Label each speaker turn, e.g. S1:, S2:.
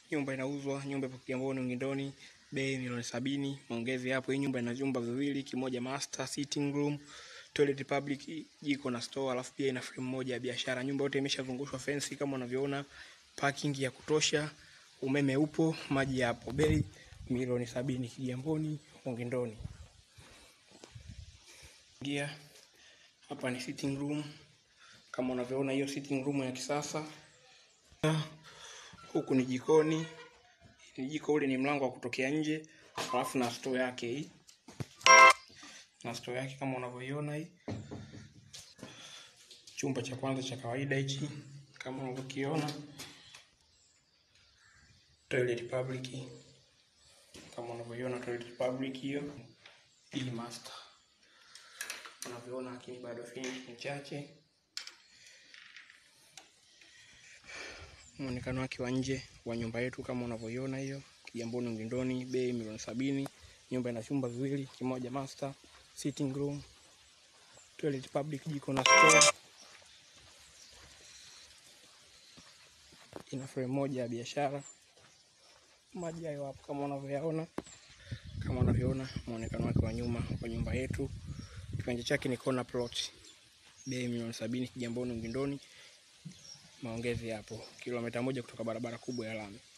S1: nyumba inauzwa, nyumba ipo Kigamboni Ungindoni, bei milioni sabini. Maongezi hapo. Hii nyumba ina vyumba viwili, kimoja master, sitting room, toilet public, jiko na store, alafu pia ina frame moja ya biashara. Nyumba yote imeshavungushwa fence kama unavyoona, parking ya kutosha, umeme upo, maji yapo. Bei milioni sabini, Kigamboni Ungindoni. Ingia hapa ni sitting room kama unavyoona, hiyo sitting room ya kisasa. Huku ni jikoni, ni jiko, ule ni mlango wa kutokea nje, alafu na store yake hii, na store yake kama unavyoiona hii. Chumba cha kwanza cha kawaida hichi kama unavyokiona, toilet public kama unavyoiona, toilet public hiyo. Hii master unavyoona, lakini bado finish ni chache. Muonekano wake wa nje wa nyumba yetu kama unavyoiona hiyo, Kigamboni Ungindoni, bei milioni sabini. Nyumba ina vyumba viwili, kimoja master, sitting room, toilet public, jiko na store. Ina frame moja ya biashara. Maji hayo hapo kama unavyoyaona, kama unavyoona muonekano wake wa nyuma wa nyumba yetu. Kiwanja chake ni corner plot, bei milioni sabini, Kigamboni Ungindoni. Maongezi hapo, kilomita moja kutoka barabara kubwa ya lami.